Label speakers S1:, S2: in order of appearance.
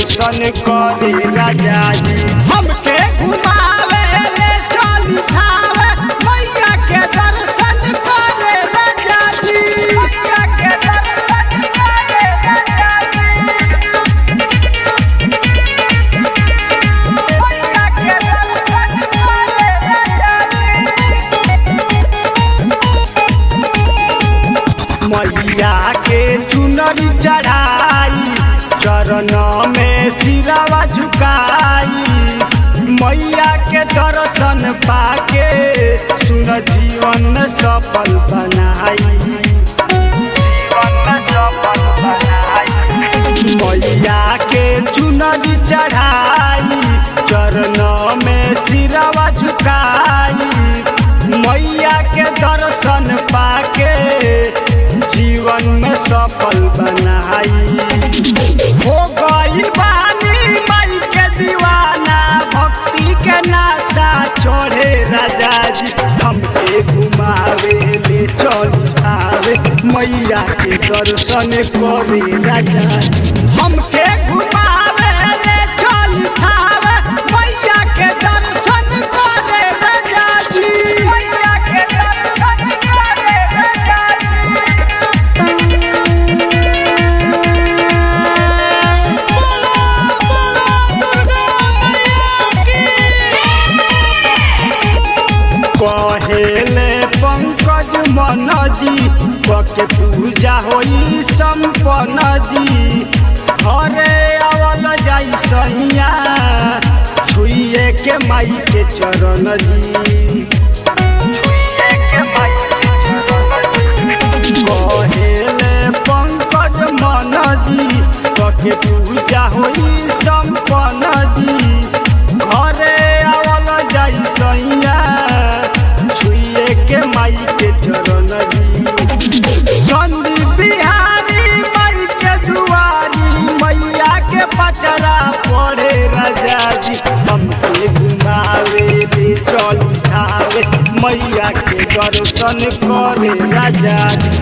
S1: दर्शन करे राजा जी हमके घुमावे ले चली खावे मैया के दर्शन करे राजा जी मैया के दर्शन करे राजा जी मैया के दर्शन करे राजा जी मैया के चुनरी चढ़ाई चरण में सिरावा झुकाई मैया के दर्शन पाके सुन जीवन सफल बनाई जीवन सफल बनाई मैया के चुनरी चढ़ाई चरण में सिरावा झुकाई मैया के दर्शन पाके जीवन में सफल बनाई हो गई बानी माई के दीवाना भक्ति के नाशा चढ़े राजा जी हमके घुमावे ले चल आवे मैया के दर्शन करे राजा जी हमके घुमावे ले चल आवे मैया के दर्शन करे राजा जी मैया के दर्शन करे राजा जी कहेले पंकज मन जी बके पूजा होई संपन्न जी हरे आवल जाई सैया छुइए के माई के चरण जी छुइए के माई के चरण जी। कहेले पंकज मन जी बके पूजा होई संपन्न जी घरे आवल जाई सैया छुइए के माई के चरण जी नंदी बिहारी माई के दुआरी मैया के पचरा पड़े राजा जी हमके घुमावे ले चल खावे मैया के दर्शन करे राजा जी